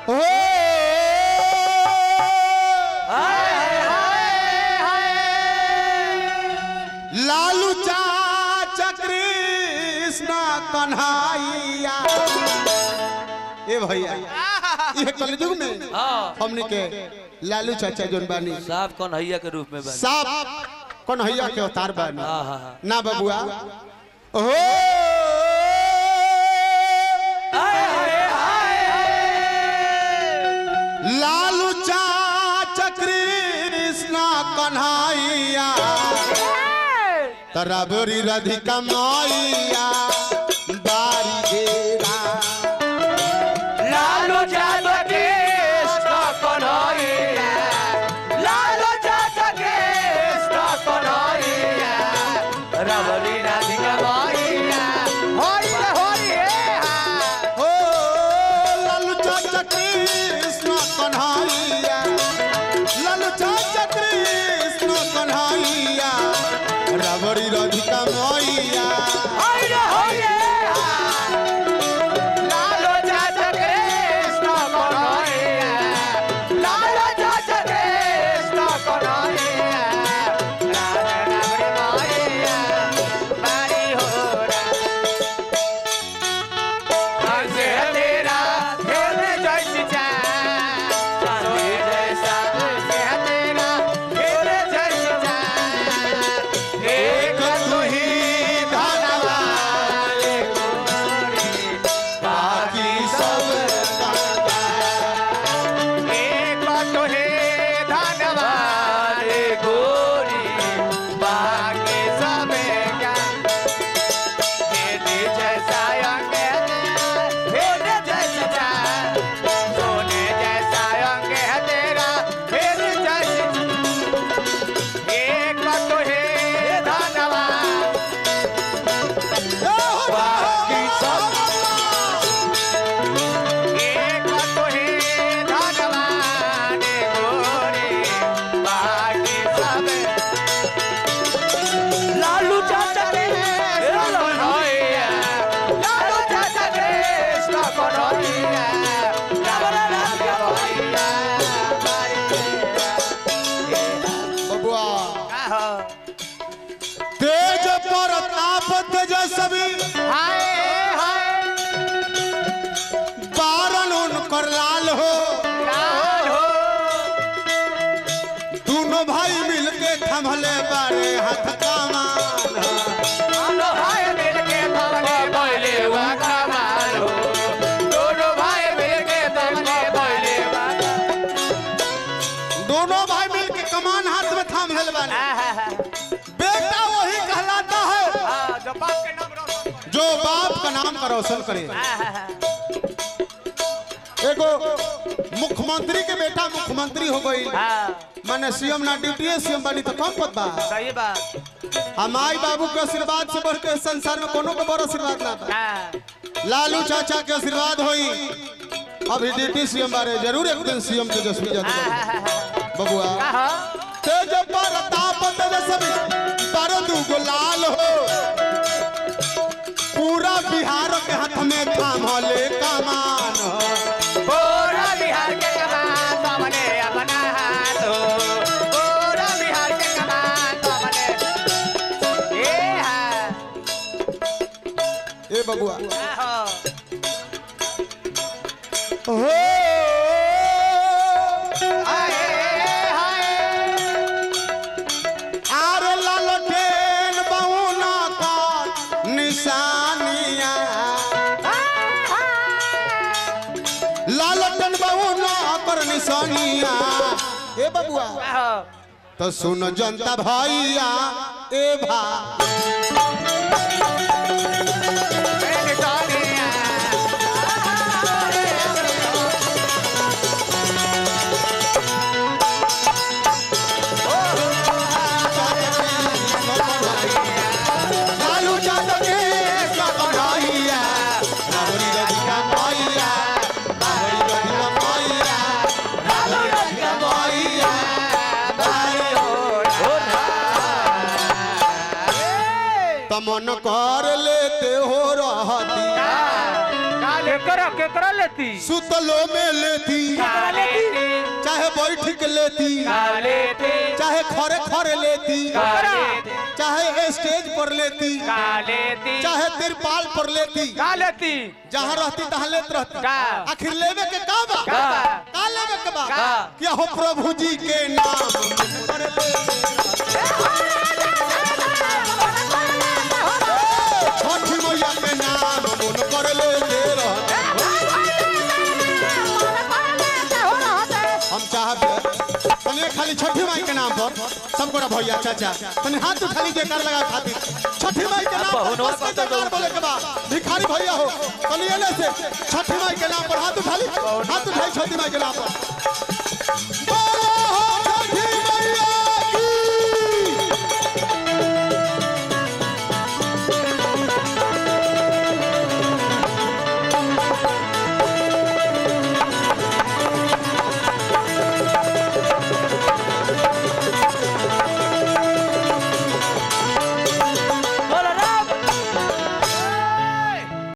हो लालू चाचा कृष्ण कन्हैया ए भैया ये कलयुग में हाँ हमने के लालू चाचा जोन बानी साफ कन्हैया के रूप में बनी साफ कन्हैया के अवतार बानी हाँ हाँ हाँ ना बबुआ हो लालू चाचा कृष्ण कन्हैया तराबरी राधिका मैया बारी घेरा लालू चाचा कृष्ण कन्हैया लालू चाचा कृष्ण कन्हैया रबरी राधिका मैया होरी रे होरी हे हा ओ लालू चाचा कृष्ण कन्हैया लालू चाचा कृष्ण कन्हैया राबरी राधिका मैया होरी रे होरी हे हा लालू चाचा कृष्ण कन्हैया लालू चाचा कृष्ण कन्हैया राधा रबरी मैया बारी होरा हंसे तेरा खेल जैसी चाँद चांदी जैसा हंसे तेरा खेल जैसी चाँद एक तू ही धनवान गोरी बाकी सब एक तो है धनवान गोरी बाकी सब क्या हेने जैसा अंग है हेने जैसा चाँद सोने जैसा अंग है तेरा हेने जैसी एक तो है धनवान बाकी सब एक तो है धनवान गोरी बाकी सब लालू चाचा कृष्ण कन्हैया लालू चाचा कृष्ण कन्हैया रावण राम कन्हैया बबुआ आहो तेज प्रताप तेजस्वी हाय हाय बारन उनकर लाल हो लाल हो दोनों भाई मिलके थमले बारे हाथ कमान दोनों भाई मिलके थमने बोले वा कमाल हो दोनों भाई मिलके थमने बोले वा दोनों भाई मिलके कमान हाथ में थाम लेल बारे बेटा वही कहलाता है जो बाप के नाम रोशन जो बाप का नाम का रोशन करे एगो मुख्यमंत्री के बेटा मुख्यमंत्री हो गई हाँ माने सीएम ना ड्यूटी सीएम बनी तो कम पद बा सही बात हम माई बाबू के आशीर्वाद से बढ़ के इस संसार में कोनो के बड़ आशीर्वाद ना बा हाँ लालू चाचा के आशीर्वाद होई अभी ड्यूटी सीएम बारे जरूर एक दिन सीएम तेजस्वी यादव बबुआ आहो तेज प्रताप तेजस्वी पर दुगो लाल हो पूरा बिहार के हाथ में थामले कमान हो पूरा बिहार के कमान सामने अपना हाथ हो पूरा बिहार के कमान सामने ए हा ए बबुआ आहो हो हाय हाय आर लालटेन बहुना का निशानिया लालटेन बहुना पर निशानिया ए बबुआ आहो तो सुन जनता भैया ए भा मेरे सोनिया लालू चाचा के सकरैया रावरी रधिका मैया रावरी रधिका मैया रावरी रधिका मैया तमन कर लेते हो रहती काल केकरा केकरा लेती सुतलो में लेती कालेती चाहे बैठ के लेती कालेती चाहे खरे खरे लेती कालेती चाहे स्टेज पर लेती कालेती चाहे तिरपाल पर लेती कालेती जहाँ रहती तहाँ लेत रहती का? आखिर लेवे के का बा का बा? का लेवे के बा का? क्या हो प्रभु जी के नाम पर छठी मैया के नाम मन कर ले ले रहते हम चाहते तने खाली छठी माई के नाम पर सब गोरा भैया चाचा तने हाथ उठाली जयकार लगा खातिर छठी माई के नाम पर बस के जयकार बोले के बा भिखारी भैया हो तने एले से छठी माई के नाम पर हाथ उठाली हाथ उठाई छठी माई के नाम पर